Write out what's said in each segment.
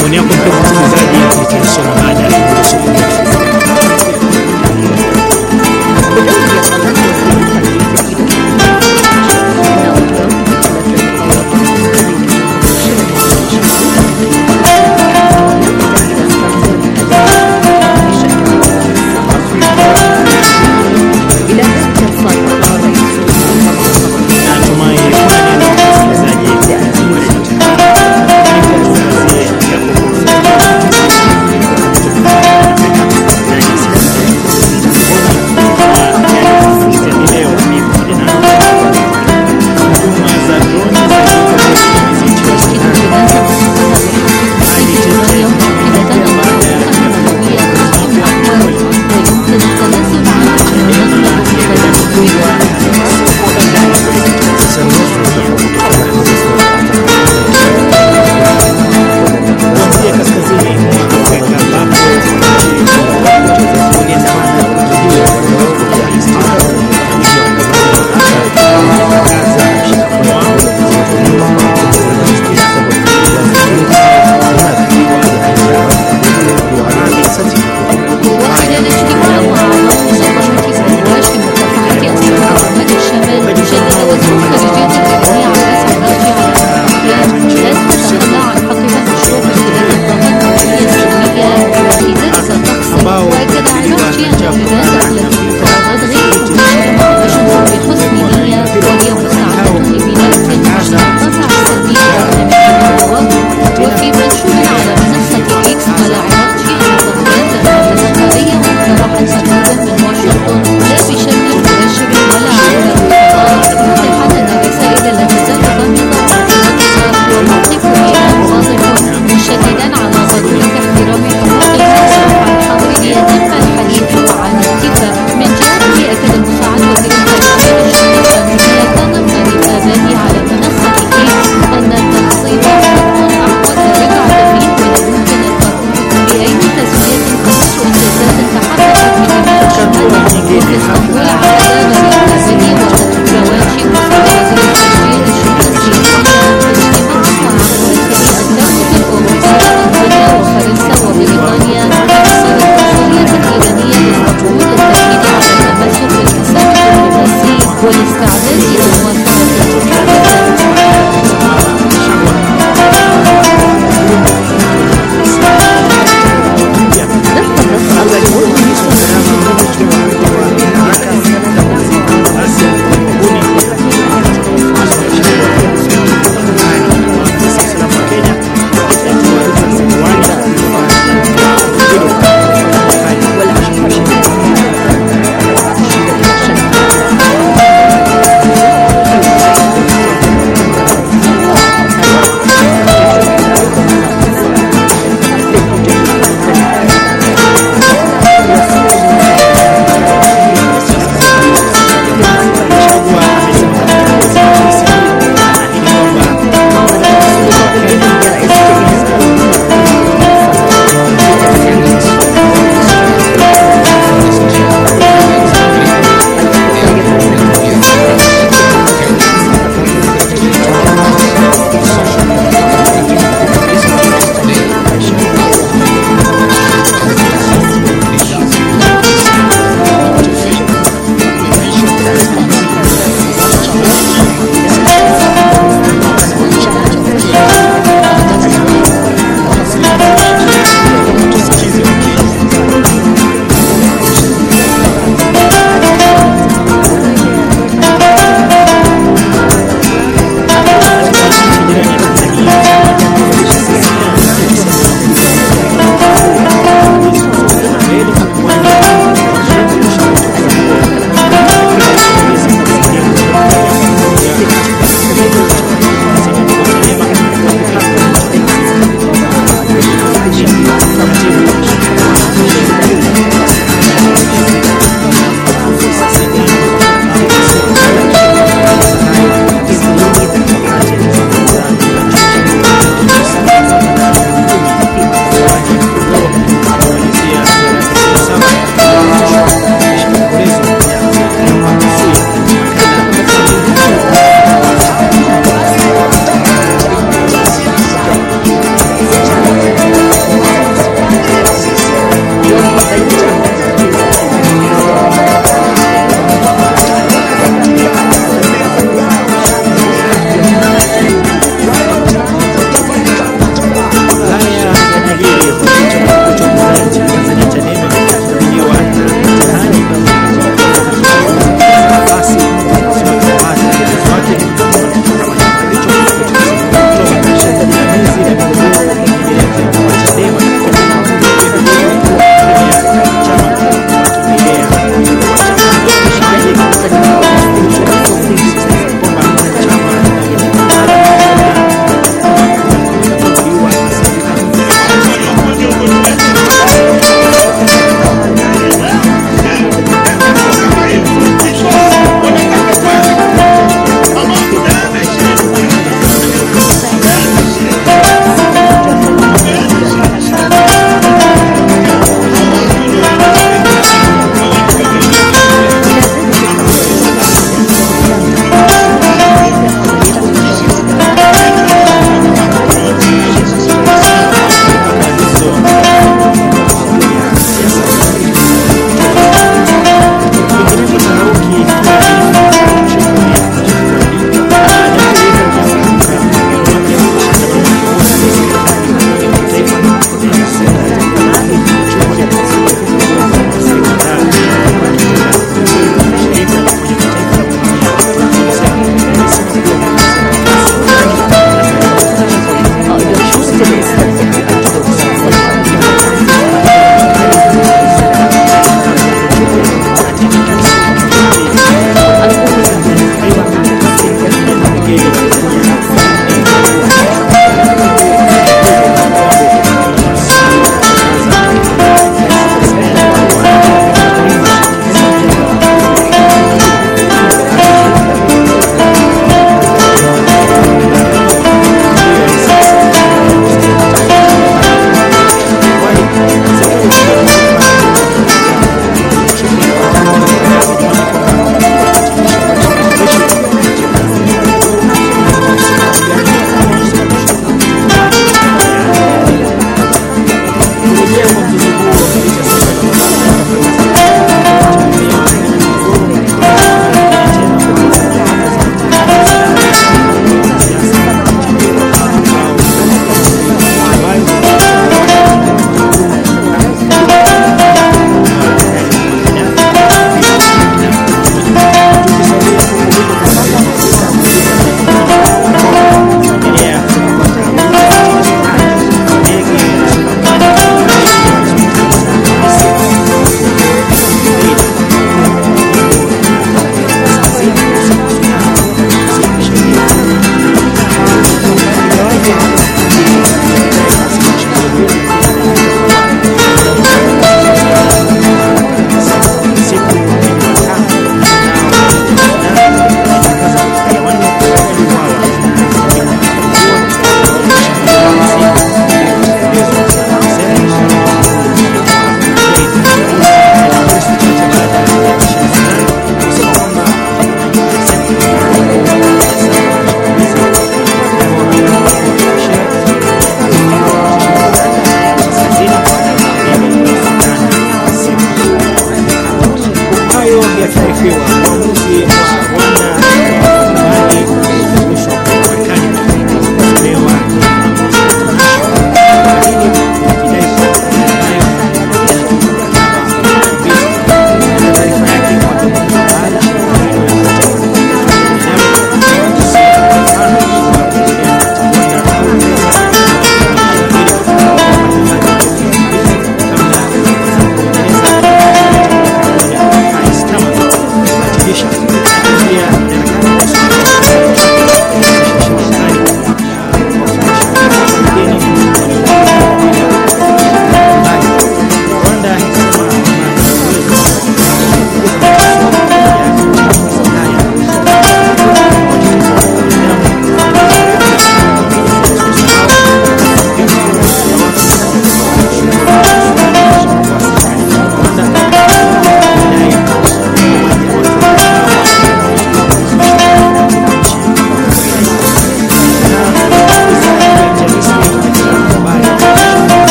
maoni yako mpenzi msikilizaji, nitaisoma baada ya Natumai msikilizaji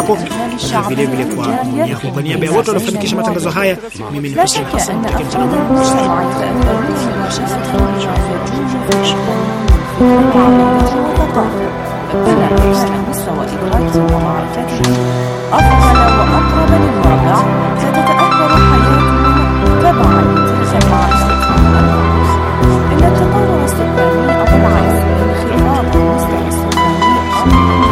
wako na vile vile kwa maoni yako. Kwa niaba ya wote waliofanikisha matangazo haya, mimi ni Hussein Hassan, takia mchana mwema. مستوى إدراكه ومعرفته أفضل وأقرب للواقع ستتأثر حياتنا تبعا لتلك المعرفة إن التطور السكاني أو العكس انخفاض المستوى السكاني أمر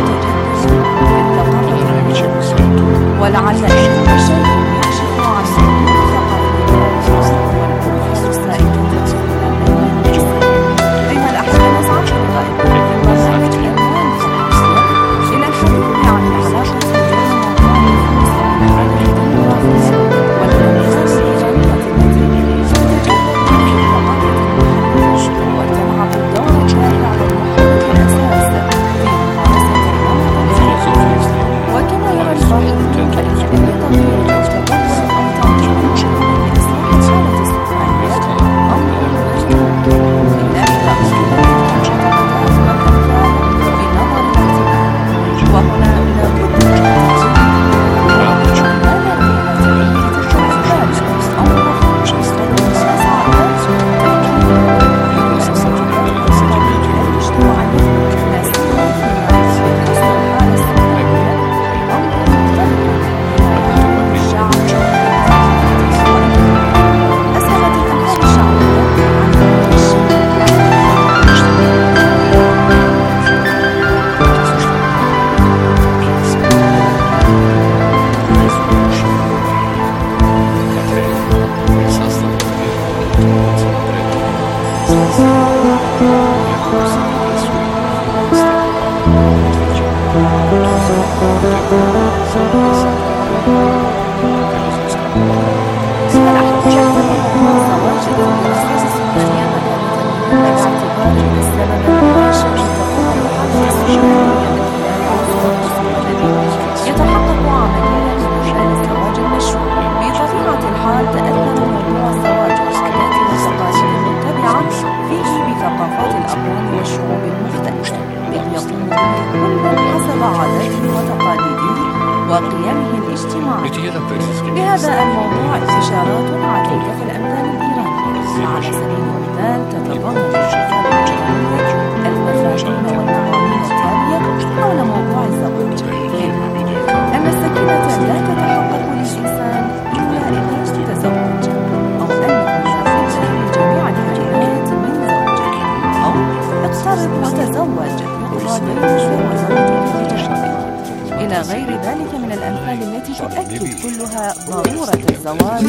متجدد في التقرب ولعل أهم شيء يكشف عن الثقافة والأمور السائدة بين الأحيان نسعى في لقاء البرنامج الألوان الخماسية إلى الحديث عن العلاقة بين الديمقراطية والأمثال الإيرانية التي تتجدد في ثقافة المحل وتلعب دورا شائعا ومحل الأساس في ممارسة النمط وكما يرى الباحثون فإن أي تغيير أو تطور أو تعديل شامل لإصلاح الحالة السكانية أمر غير ممكن إلا إذا أسلوب المعتقدات والأفكار بنظر الاعتبار وهنا لابد من تحديد يتحقق عمليا من خلال الزواج المشروع بطبيعة الحال تأثر موضوع الزواج والعادات والتقاليد المتبعة فيه بثقافات الأقوام والشعوب المختلفة إذ يقوم به كل حسب عاداته وتقاليده وقيمه الاجتماعية لهذا الموضوع استشارات عديدة في الأمثال الإيرانية على سبيل المثال تتضمن الكتاب الإيرانية المفاهيم والمعاني التالية حول موضوع الزواج منها أن السكينة لا تتحقق للإنسان إلا إذا تزوج أو أنه لابد لجميع الحاجات من زوج أو اقترب وتزوج يقضى دينك وزوجك بجانبك إلى غير ذلك من الأمثال التي تؤكد كلها ضرورة الزواج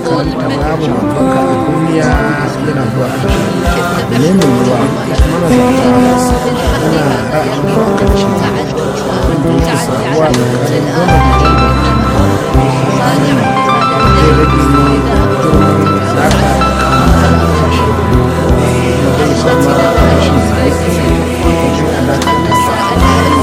karanta babu mafaka a duniya yana zuwa ƙarshe ne mai yiwuwa manazarta yana ra'ayin lokaci wanda yake faruwa tsakanin gwamnati zai rage girman alaƙa kasashe kuma zai sama rashin wajen alaƙa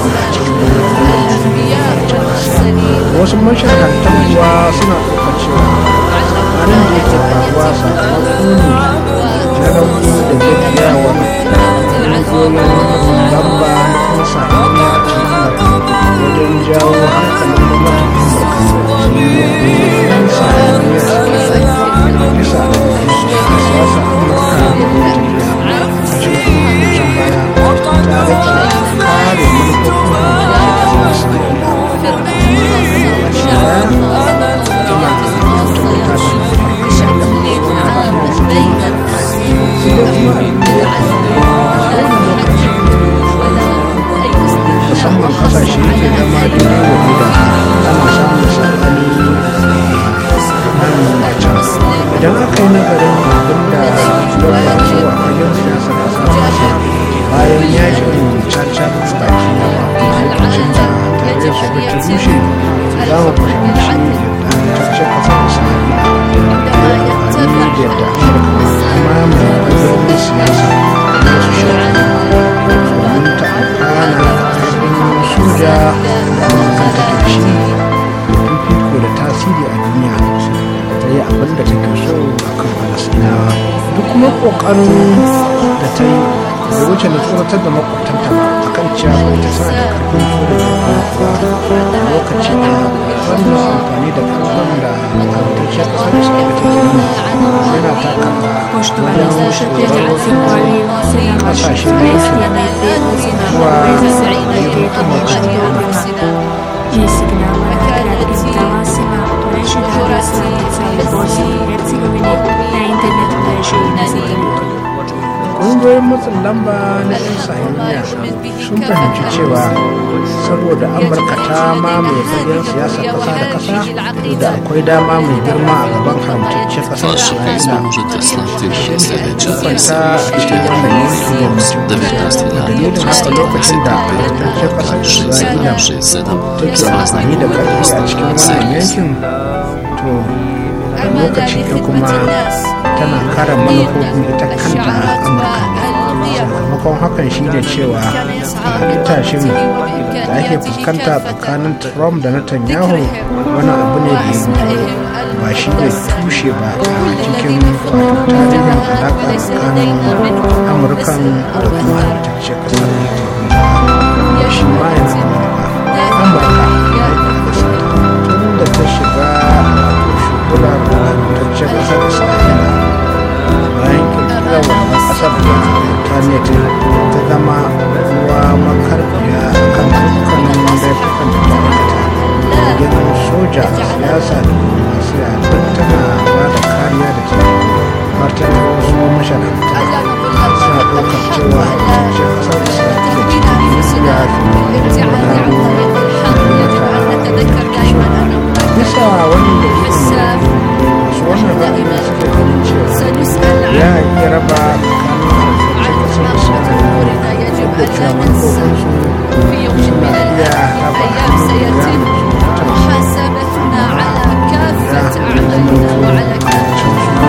wasu mashahartan kuwa suna ɗaukar cewa abin da yake faruwa sakamako ne na rauni da gajiyawar ƙungiyoyin lamba na kuma sa'aniya a cikin wajen jawo hankalin gwamnatin amurka sa'aniya bisa siyasa amurka da najeriya a cikin baya tare da kare manufofin musamman kasashe ke zama daidai wa guda ana samun sabani nan da can idan aka yi nazarin abin da ya faru a fagen siyasar kasa bayan yakin caca baki lokacin da tare su ta rushe za mu fahimci yadda caca kasar isra'ila amfani da yadda amurka kuma mai fagen siyasa da su shekaru domin ta amfana soja da amurka take da shi fifiko da tasiri a duniya ta yi abin da take so a kan falasinawa duk kuma kokarin da ta yi da wuce na tsoratar da makwabtanta ba a kan cewa ba ita tana da karfin soja da lokaci da wannan amfani da karfin da haramtacciyar kasar isra'ila take yi yana taka wajen tsoron kasashen da yake zuwa ayyukan amurka Gli segnala la credibilità massima riesce da ragazzi Bosnia e Herzegovina na internet da shi ƙungiyoyin matsin lamba na 'yan sahiyoniya sun fahimci cewa saboda amurka ta mamaye fagen siyasar ƙasa da ƙasa da akwai dama mai girma a gaban haramtaccen ƙasar isra'ila kwanta a cikin wannan yanki da mutum dalilin haka lokacin da haramtaccen ƙasar isra'ila take amfani da ƙarfi a cikin wannan yankin to a lokacin da kuma tana kare manufofin ita kanta amurka sakamakon hakan shi ne cewa tashin da ake fuskanta tsakanin trump da netanyahu wani abu ne da ya ba shi ne tushe ba a cikin tarihin alaƙa tsakanin amurkan da kuma halittacce ƙasar da shi ma yana amurka tun da ta shiga shugular halittacce ƙasar isra'ila bayan kirkirar wannan kasar da intanet ta zama ruwa makarfiya kan dukkanin laifukan da ta aikata gidan soja siyasa da diplomasiya duk tana ba da kariya da ta martani wasu masharanta suna ɗaukar cewa ce kasar isra'ila ce ta duniya bisa wani da masu wannan ra'ayi suke ganin cewa ya iya raba وحاسبتنا على كافة أعمالنا وعلى كافة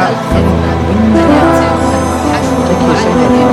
abinda take sanya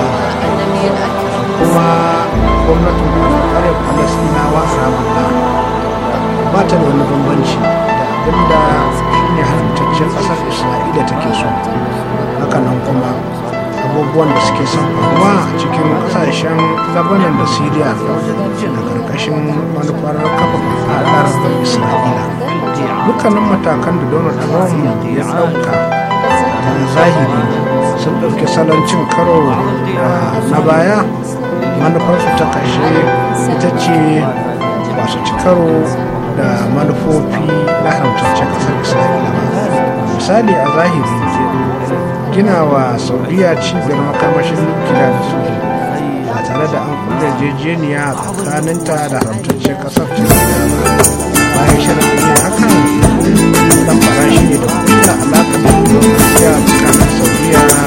kuma gwamnatin kare falasinawa a ramallah ba ta da wani bambanci da abinda shine haramtaccen ƙasar isra'ila take so hakanan kuma abubuwan da suke son faruwa a cikin ƙasashen labanan da syria da ƙarƙashin manufar kafa fadar isra'ila dukkanin matakan da donald trump ya ɗauka da zahiri sun ɗauki salon cin karo na baya manufarsu ta ƙarshe ita ce masu ci karo da manufofi na haramtaccen ƙasar isra'ila ba misali a zahiri gina wa saudiya cibiyar makamashin nukiliya da su ba tare da an kula jejeniya tsakaninta da haramtaccen ƙasar isra'ila ba bayan shirin yin hakan dan farashi ne da kulla alaƙa da diplomasiyya tsakanin saudiya da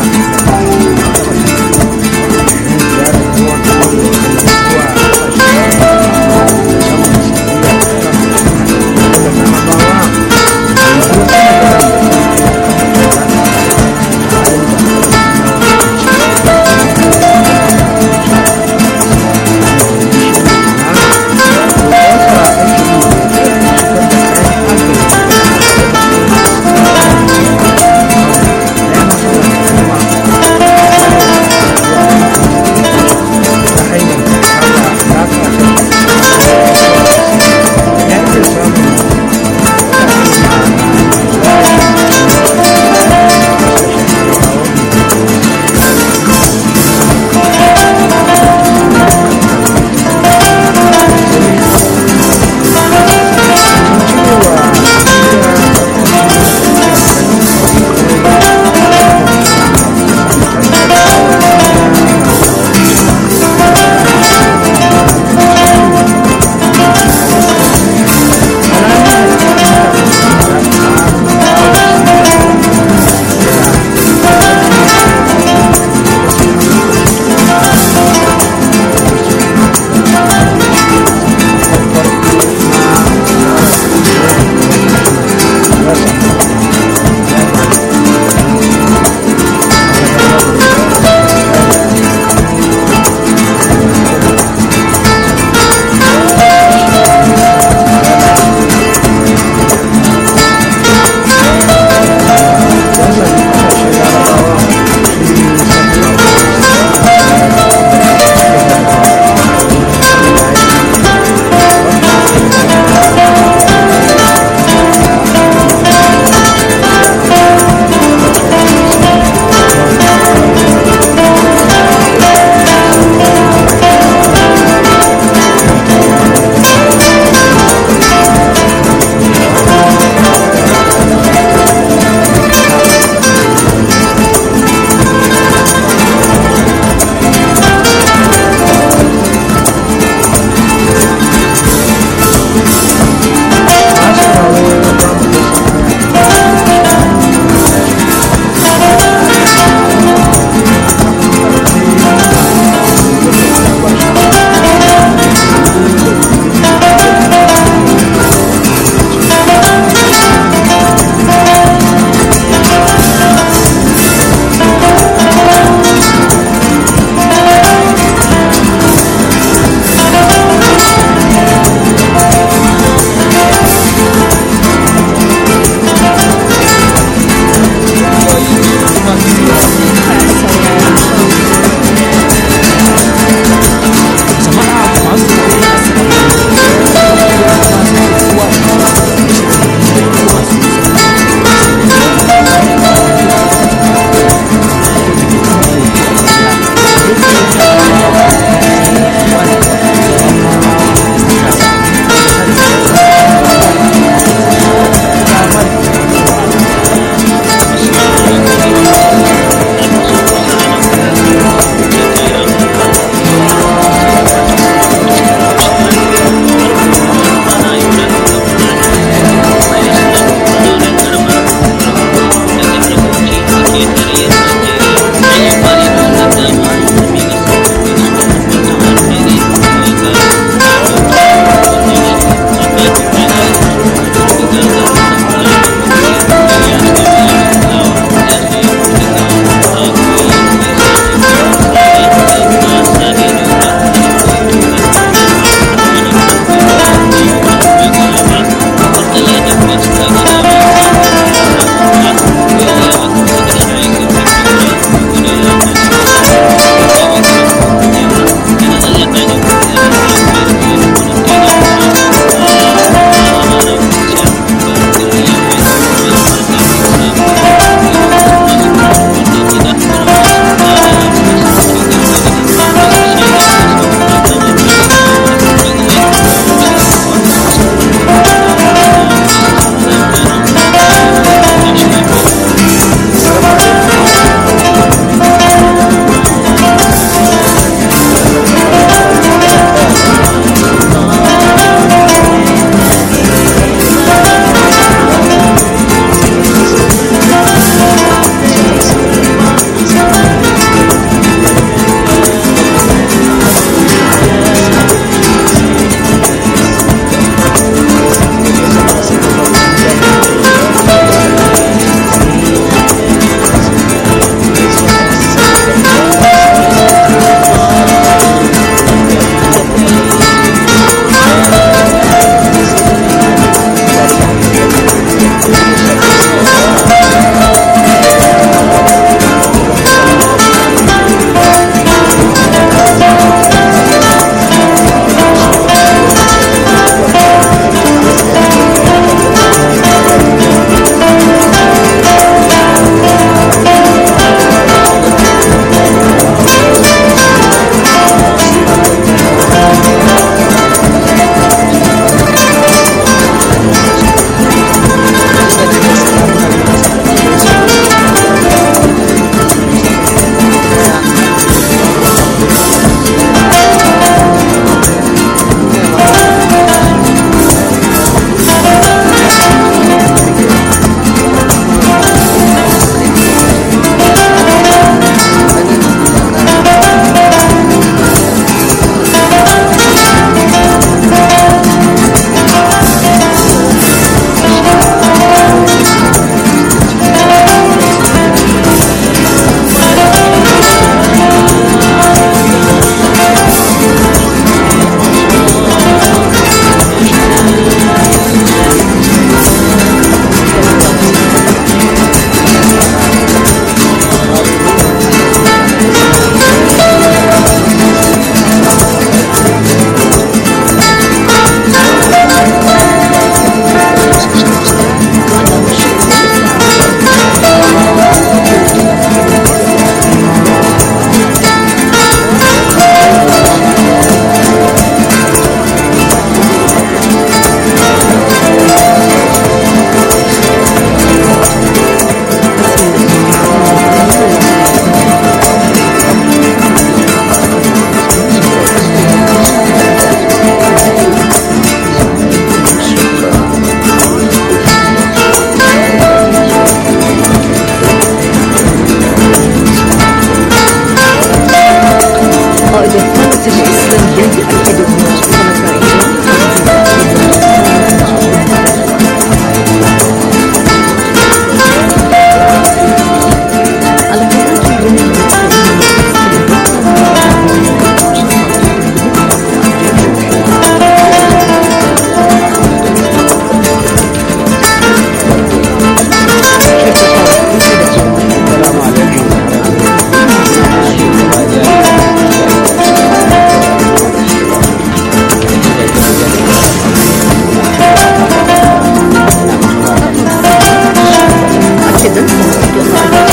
يصل